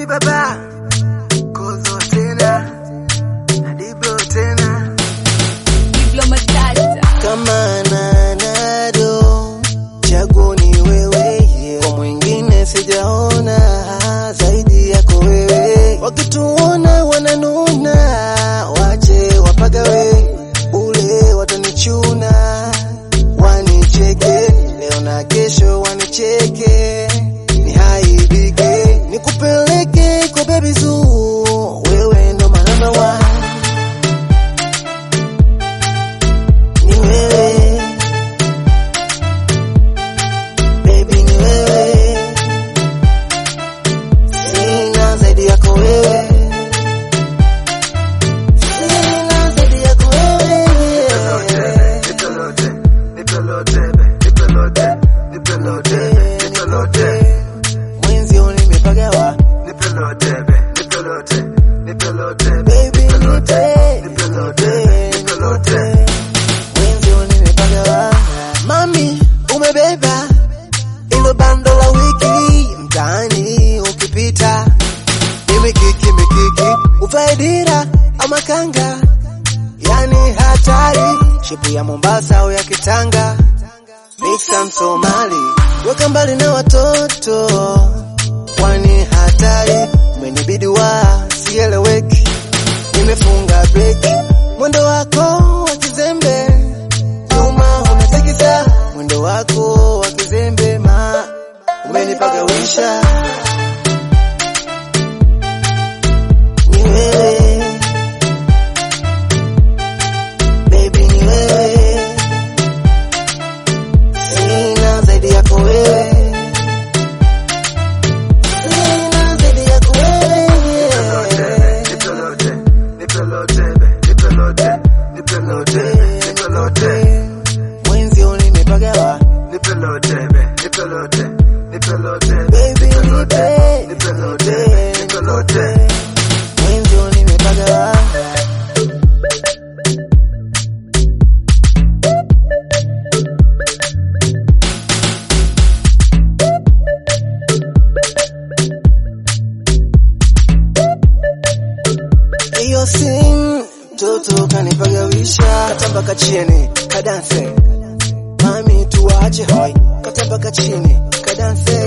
Adi baba Kozo tena Adiblo tena kama nanado chaguo ni wewe yeah. kwa mwingine sijaona zaidi yako wewe wakituona wananuna wache wapagawe ule watanichuna wanicheke leo na kesho wanicheke nihaibike nikupeleke kwa bebi zuu wewe ndo manamba one ni wewe baby ni wewe sina zaidi yako wewe sina zaidi yako wewe Nipelote Nipelote Nipelote Nipelote Nipelote mwenzi nimepagawa Nipelote Nipelote Nipelote baby nipe Nipelote Nipelote mwenzi nimepagawa mami umebeba ilo bando la wiki mtaani ukipita imikiki mikiki uvae dira ama kanga yani hatari shipu ya Mombasa au ya Kitanga mixa Msomali weka mbali na watoto kwani hatari umenibidi wa sieleweki nimefunga breki mwendo wako wa kizembe nyuma unatikisa mwendo wako wa kizembe ma umenipagawisha ni wewe baby ni wewe sina zaidi yako wewe sina zaidi yako wewe Nipelote Nipelote Nipelote Nipelote Nipelote mwenzi nimepagawa Nipelote Nipelote Nipelote baby Nipelote nipe Nipelote Nipelote mwenzi nimepagawa hiyo sin mtoto kanipagawisha katamba kachini kadanse mami tuwache hoi katamba kachini kadanse